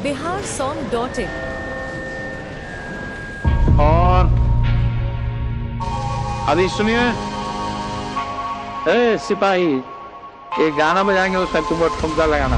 Bihar song dot इन और अभी सुनिए ए सिपाही ये गाना बजाएंगे उसका तुम ठुमका लगाना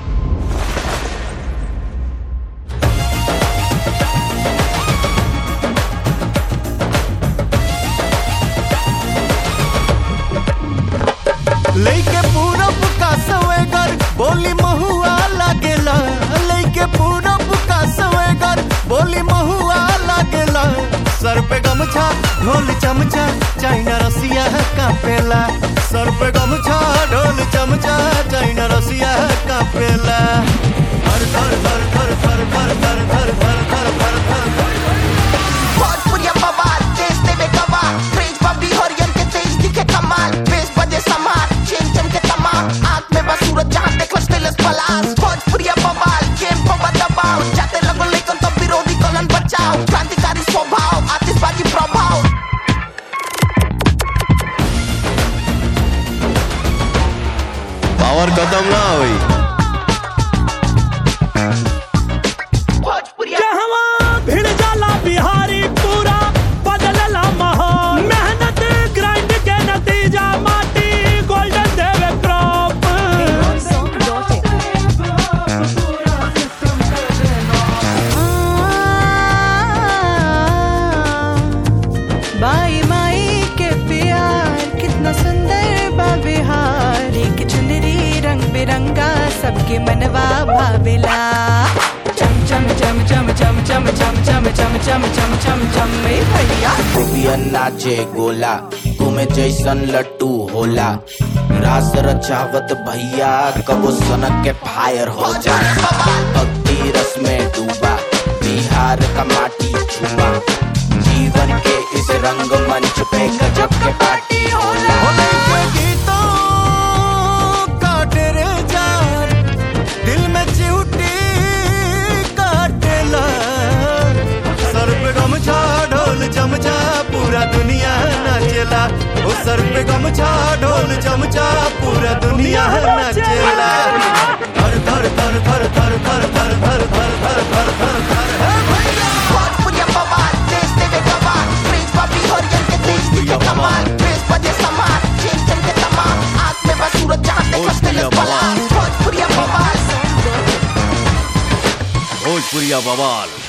लइके पूरब का सवेगर बोली महुआ लागेला लइके पूरब का सवेगर बोली महुआ लागेला सर पे गमछा ढोल चमचा चाइना रसिया कापेला सर पे गमछा ढोल चमचा चाइना रसिया कापेला धर धर धर धर धर धर धर धर धर धर धर धर धर भोजपुरिया बवाल देश देवे गवाह क्रेज बबी हरियन के तेज दिखे कमाल बेस बजे समार चेन चम के तमाम आंख में बस सूरज जहां देखो स्टेलस पलास भोजपुरिया बवाल गेम को दबाव जाते लगो लेकिन तो विरोधी कलन बचाओ क्रांतिकारी स्वभाव आतिशबाजी प्रभाव पावर खत्म ना हुई भोजपुरिया कहवा भिड़ जाला बिहारी पूरा बदलला माहौल मेहनत ग्राइंड के नतीजा माटी गोल्डन देवे crop Bihar song dot in बाई माई के प्यार कितना सुंदर बा बिहार एक चुनरी रंग बिरंगा सबके मनवा भावेला चम चम चम चम चम चम चम चम चम चम चम चम चम ए भैया गोपियन नाचे गोला तुमे जैसन लट्टू होला रास रचावत भैया कबो सनक के फायर हो जा भक्ति रस में डूबा बिहार का माटी छुआ जीवन के इस रंग मंच पे गजब के पार्टी होला होली के गीतों का तेरे जान दिल में चिउटी काटेला सर पे गमछा ढोल चमचा पूरा दुनिया नाचेला ओ सर पे गमछा ढोल चमचा पूरा दुनिया नाचेला धर धर धर धर धर धर धर धर धर धर धर धर धर हे भैया भोजपुरिया बवाल देश देवे गवाह क्रेज बबी हरियन के तेज दिखे कमाल बेस बजे समार चेन चम के तमाम आंख में बस सूरज जहां देखो स्टेलस पलास भोजपुरिया बवाल भोजपुरिया बवाल